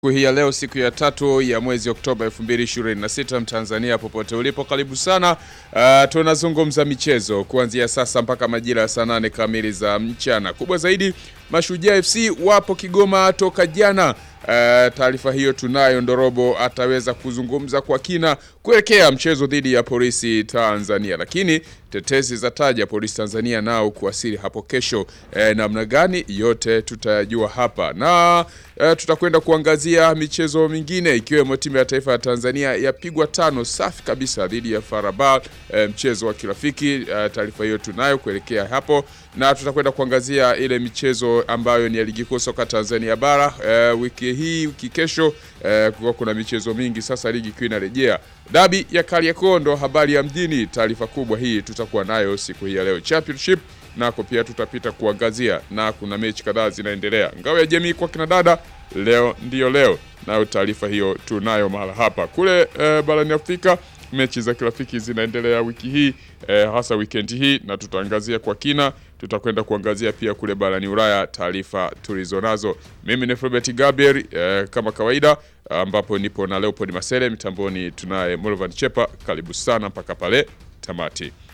Siku hii ya leo, siku ya tatu ya mwezi Oktoba 2026, Mtanzania popote ulipo, karibu sana. Uh, tunazungumza michezo kuanzia sasa mpaka majira ya saa nane kamili za mchana. Kubwa zaidi, Mashujaa FC wapo Kigoma toka jana. Uh, taarifa hiyo tunayo. Ndorobo ataweza kuzungumza kwa kina kuelekea mchezo dhidi ya Polisi Tanzania, lakini tetesi za taja Polisi Tanzania nao kuwasili hapo kesho. Eh, namna gani? Yote tutayajua hapa na eh, tutakwenda kuangazia michezo mingine ikiwemo timu ya taifa ya Tanzania yapigwa tano safi kabisa dhidi ya Farabal, eh, mchezo wa kirafiki. Eh, taarifa hiyo tunayo kuelekea hapo, na tutakwenda kuangazia ile michezo ambayo ni ya ligi kuu soka Tanzania bara eh, wiki hii wiki kesho eh, kwa kuna michezo mingi sasa, ligi ikiwa inarejea. Dabi ya Kariakoo ndo habari ya mjini. Taarifa kubwa hii tutakuwa nayo siku hii ya leo. Championship nako pia tutapita kuangazia, na kuna mechi kadhaa zinaendelea. Ngao ya jamii kwa kina dada leo ndiyo leo, nayo taarifa hiyo tunayo mahala hapa. Kule eh, barani Afrika mechi za kirafiki zinaendelea wiki hii eh, hasa wikendi hii, na tutaangazia kwa kina. Tutakwenda kuangazia pia kule barani Ulaya taarifa tulizonazo. Mimi ni Robert Gabriel eh, kama kawaida, ambapo nipo na Leopold Masele mitamboni, tunaye Mulvan Chepa. Karibu sana mpaka pale tamati.